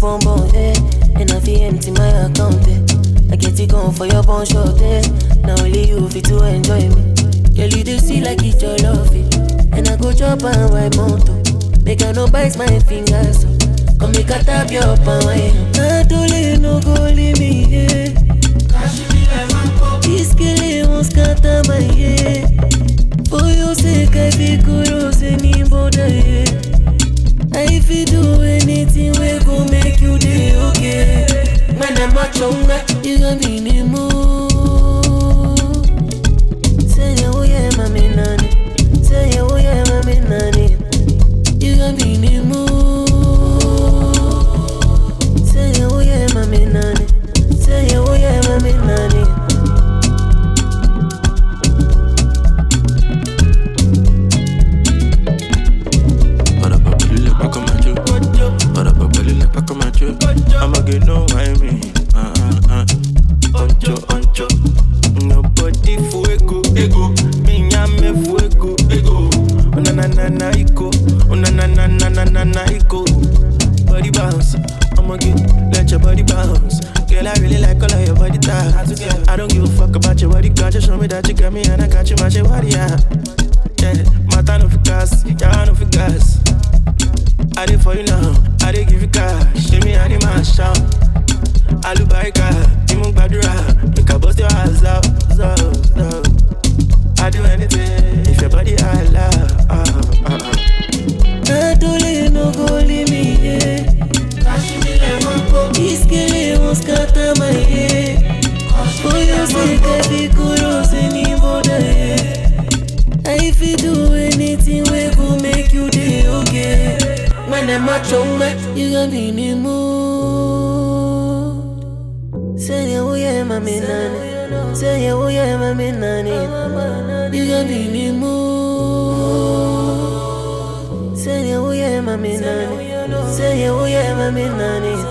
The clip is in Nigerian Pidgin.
bum bum, eh. And I feel empty my account, eh. I get it gone for your bun short, eh. Now only you fit to enjoy me. Girl, you do see like it's your love, eh. And I go chop and wipe mountain. Make I no bite my fingers, so. Come make a tap your palm, eh. Adole no go leave me, eh. This girl won't scatter my head. For your sake, I feel kudos anybody, yeah. I fit do anything we go make you day okay. Man, I'm not younger, you gon' be in the mood. Say yeah, oh yeah, mommy nanny. Say yeah, oh yeah, mommy nanny. You gon' be in the mood. Say yeah, oh yeah, mommy nanny. Say yeah, oh yeah, mommy nanny. Para pa' pedirle pa' comer yo. Para pa' pedirle pa' comer yo. I'ma get no I mean. Ah, ah, ah. Oncho, oncho. Nobody fuego, ego. Mi llame fuego, ego. Una na na na iko. Una na na na na na na iko. Body bounce. I'ma get, let your body bounce. Girl, I really like all of your body types. I don't give a fuck about your body culture. Show me that you got me and I got you, my shit, body, yeah. Yeah, matter no fi gas, yeah, no fi gas. I did for you now, I did give you cash. Give me any man shout. Alubarika, Imu Gbadura, make I bust your ass out, so, so. I do anything if your body I love. Uh, uh, uh. Adole no go leave me, yeah. This girl won't scatter my head. For your sake, I feel kudos anybody, yeah. I fit do anything we go make you day okay. When I'm a chonga, you gon' be in the mood. Say yeah, oh yeah, mommy nanny. Say yeah, oh yeah, mommy nanny. You gon' be in the mood. Say yeah, oh yeah, mommy nanny. Say yeah, oh yeah, mommy nanny.